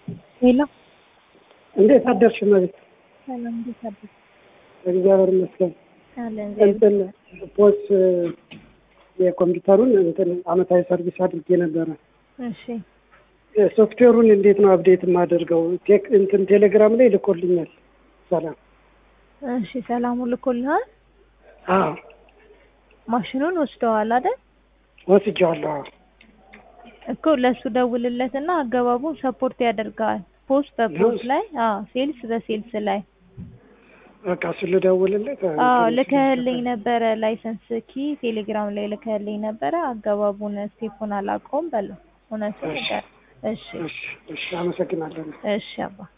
ሄሎ እንዴት አደርሽ መቤት? ሰላም፣ እንዴት አደርሽ? እግዚአብሔር ይመስገን። አለን እንትን ፖስ የኮምፒውተሩን እንትን አመታዊ ሰርቪስ አድርጌ ነበረ። እሺ ሶፍትዌሩን እንዴት ነው አፕዴት የማደርገው? ቴክ እንትን ቴሌግራም ላይ ልኮልኛል። ሰላም እሺ፣ ሰላሙ ልኮልሃል። አዎ ማሽኑን ወስደዋል አይደል? ወስጄዋለሁ። አዎ እኮ ለሱ ደውልለትና አገባቡን ሰፖርት ያደርጋል። ፖስት በፖስት ላይ አዎ፣ ሴልስ በሴልስ ላይ በቃ እሱ ልደውልለት። አዎ፣ ልከህልኝ ነበረ ላይሰንስ ኪ ቴሌግራም ላይ ልከህልኝ ነበረ። አገባቡን ስቴፑን አላውቀውም በለው። እውነቱን እሺ። ንገር። እሺ እሺ፣ እሺ፣ አመሰግናለሁ። እሺ አባ